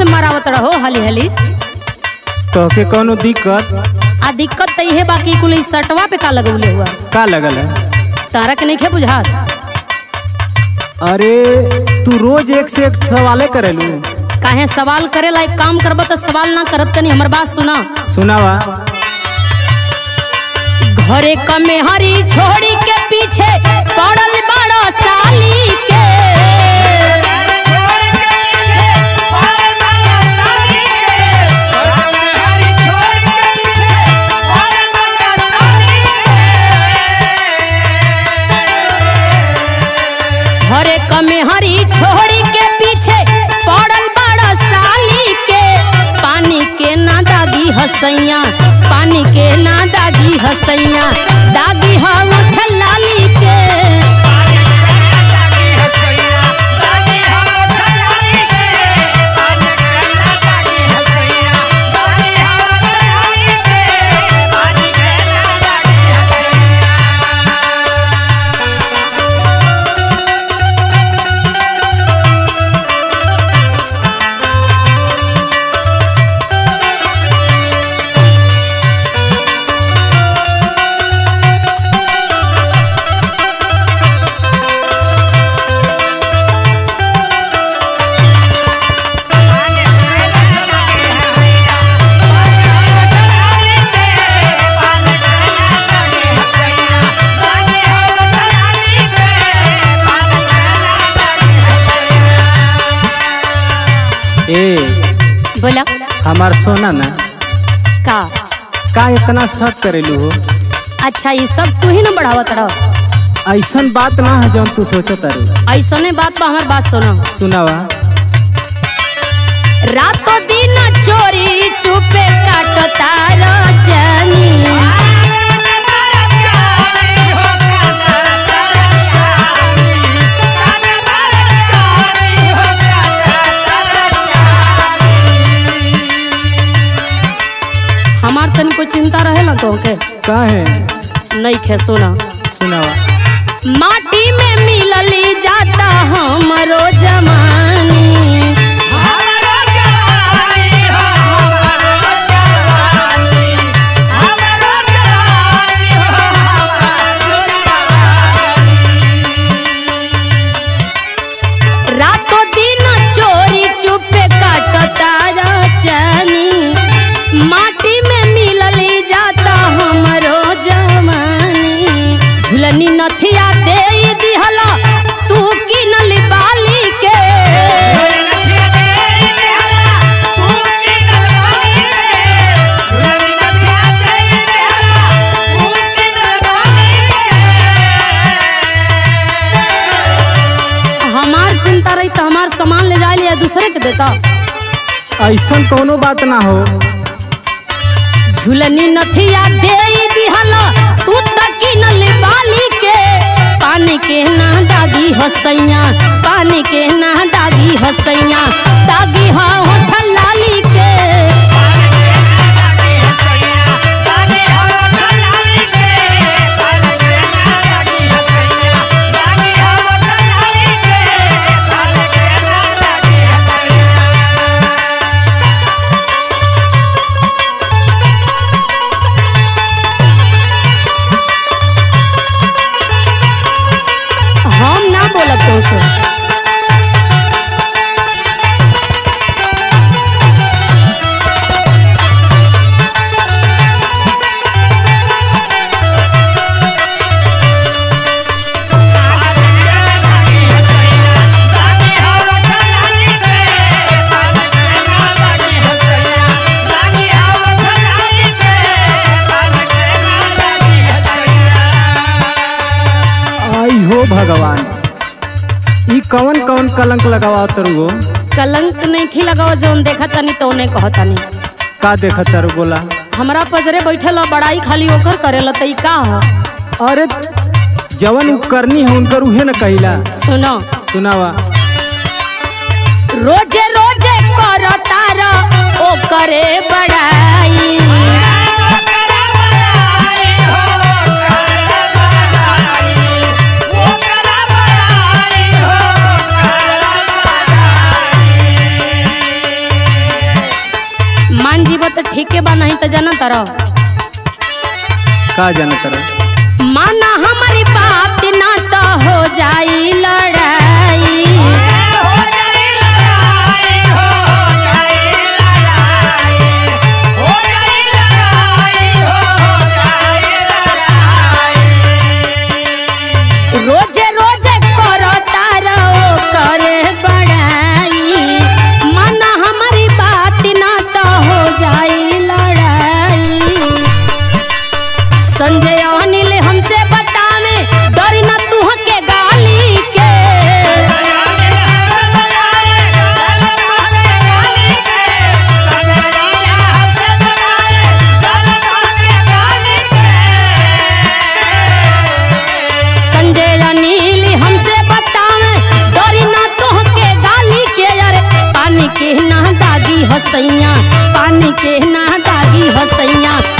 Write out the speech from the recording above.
से मरावत रहो हली हली तोहके कौनो दिक्कत आ दिक्कत तो इहे बाकी कुल ई सटवा पे का लगौले हुआ का लगल है तारा के नहीं बुझात अरे तू रोज एक से एक सवाले करेलू काहे सवाल करेला एक काम करब तो सवाल ना करत तनी हमर बात सुना सुनावा घरे कमे हरी छोड़ी के पीछे पड़ल बड़ो साली के घरे कमे हरी छोड़ी के पीछे पड़ल बड़ो साली के पानी के ना दागी हसैया पानी के ना दागी हसैया दागी ह उठ लाली के ए बोला हमार सोना ना का का इतना शक करेलू हो अच्छा ये सब तू ही ना बढ़ावत रह ऐसन बात ना है जौन तू सोचत अरे ऐसने बात बा हमार बात सुना सुनावा रातों दिन चोरी चुपे काटता रचनी हमार तनी कोई चिंता रहे ना तो के का है नहीं खे सुना सुनावा माटी में मिलली जाता हमरो जमानी रातों दिन चोरी चुपे काटता रचनी माटी में मिलली जाता हमरो जवानी झुलनी नथिया दे दिहला तू किनली बाली के हमार चिंता रही तो हमार सामान ले जाए लिया दूसरे के देता ऐसन कोनो बात ना हो झुलनी नथिया दे दिहला तू तकी नली बाली के पानी के ना दागी हसैया पानी के ना दागी हसैया दागी हा होठ लाली के हम ना बोलब तो से आई हो भगवान ई कौन कौन कलंक लगावा तरु हो कलंक नहीं खी लगाओ जौन देखा तनी तो उन्हें कहा तनी का देखत तारू बोला हमरा पजरे बैठल ह, बड़ाई खाली ओकर करेला त ई का ह अरे जवन उ करनी है उनकर उहे न कहिला सुनो सुनावा रोजे रोजे कर तारा ओ करे बड़ाई तरह का जानत रह माना हमारी बात ना तो हो जाई लड़ाई रोजे रोजे करो तारा ओ करे बड़ाई माना हमारी बात ना तो हो जाई लड़ाई संजय अनिल हमसे बतावे डर न तुह के गाली के संजय अनिल हमसे बतावे डर न तुह के गाली के अरे पानी के ना दागी हसैया पानी के ना दागी हसैया